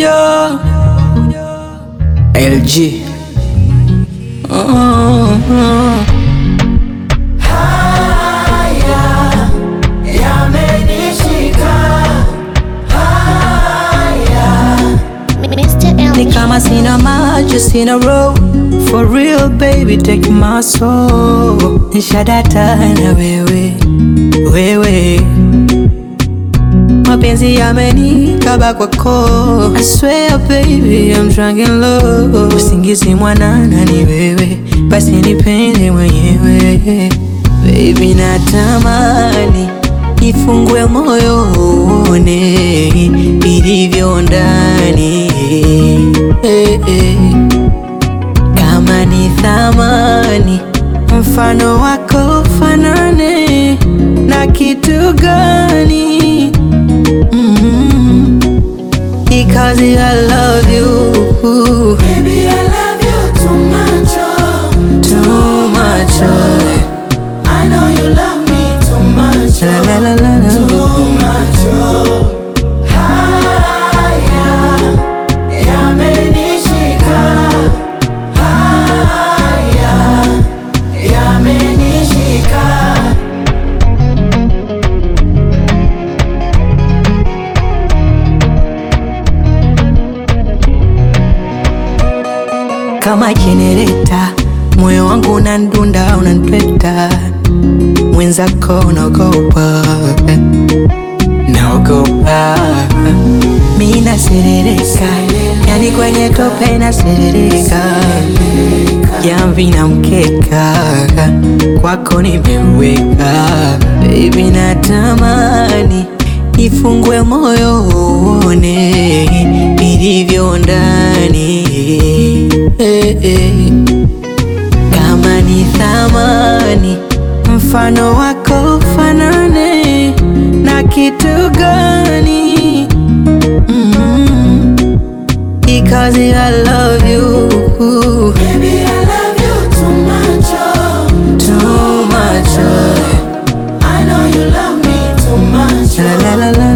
ujo LG oh, oh. Mr. Ni LG. kama sina maji sina roho For real baby take my soul Nishadata na wewe wewe Mapenzi yamenikaba kwako I swear baby I'm drunk in love Usingizi mwanana ni wewe Basi nipende mwenyewe Baby natamani Nifungue moyo uone Ilivyo ndani eh, eh. Kama ni thamani Mfano wako fanane Na kitu gani mm Because I love you Baby, I love you too much, oh. Too much oh. I know you love me too much, La oh. la la la la Too much, oh. Haya, yamenishika. Haya, yamenishika. kama jenereta, moyo wangu unandunda, unantweta, mwenzako unaogopa, naogopa, mi naserereka, yani kwenye tope naserereka, jamvi na mkeka, kwako nimeweka, baby natamani nifungue moyo uone ilivyo ndani eh, eh. Kama ni thamani mfano wako fanane na kitu gani? mm Because I love you Baby, I love you too much, oh. too much. oh. I know you love me too much, La oh. la la la